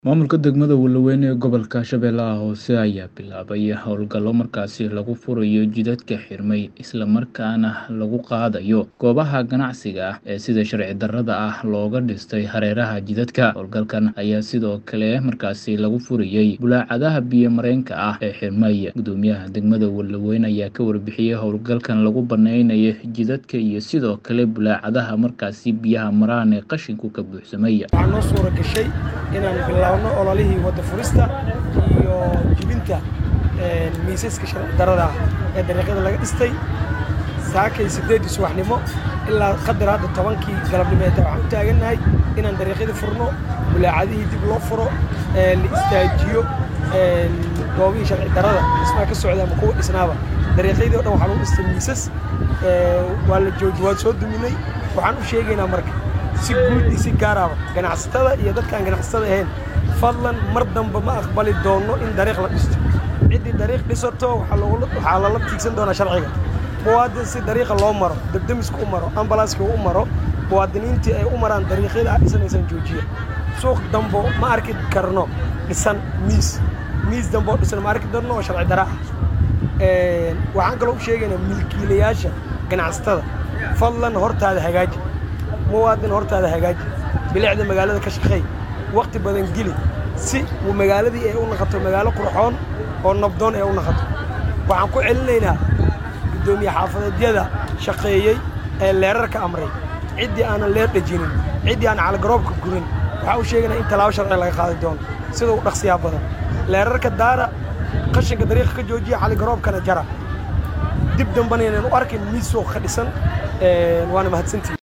Maamulka degmada Walaweyn ee gobolka Shabeellaha Hoose ayaa bilaabay howlgallo markaasi lagu furayo jidadka xirmay isla markaana lagu qaadayo goobaha ganacsiga ah ee sida sharci darrada ah looga dhistay hareeraha jidadka. Howlgalkan ayaa sidoo kale markaasi lagu furayay bulaacadaha biyo-mareenka ah ee xirmay. Gudoomiyaha degmada Walaweyn ayaa ka warbixiyay howlgalkan lagu baneynayo jidadka iyo sidoo kale bulaacadaha markaasi biyaha maraan ee qashinku ka buuxsamay. waxaa noo suura gashay inaan bilaabno ololihii wadda furista iyo jibinta een, miisaska sharci darrada ah ee dariiqyada laga dhistay saakay siddeeddii subaxnimo ilaa qadar hadda tobankii galabnimo ee waxaan u taagannahay inaan dariiqyadii furno bulaacadihii dib loo furo ee la istaajiyo een, goobihii sharci darrada dhismaha ka socda ama kuwa dhisnaaba dariiqyadii oo dhan waxaa lagu dhistay miisas ee, waa la jooji waan soo duminay waxaan u sheegaynaa marka si guud iyo si gaaraba ganacsatada iyo dadka aan ganacsatada ahayn fadlan mar dambe ma aqbali doono in dariiq la dhisto ciddii dariiq dhisato waxaa loola- waxaa lala tiigsan doonaa sharciga muwaadin si dariiqa loo maro debdemiska u maro ambalaaska u maro muwaadiniintii ay u maraan dariiqyada aad dhisanaysaan joojiya suuq dambo ma arki karno dhisan miis miis dambe oo dhisan ma arki doonno oo sharci dara ah Een, waxaan kaloo u sheegaynaa milkiilayaasha ganacsatada fadlan hortaada hagaaji muwaadin hortaada hagaaji bilicda magaalada ka shaqeey waqti badan geli si uu magaaladii ay u noqoto magaalo qurxoon oo nabdoon ay u noqoto waxaan ku celinaynaa guddoomiye xaafadeedyada shaqeeyey ee leerarka amray ciddii aanan leer dhejinin ciddii aan caligaroobka gurin waxaa u sheegaynaa in tallaabo sharci laga qaadi doono sida u dhaqsiyaa badan leerarka daara qashinka dariiqa ka joojiya caligaroobkana jara dib dambana inaan u arkin miis suuq ka dhisan Een, waana mahadsantihin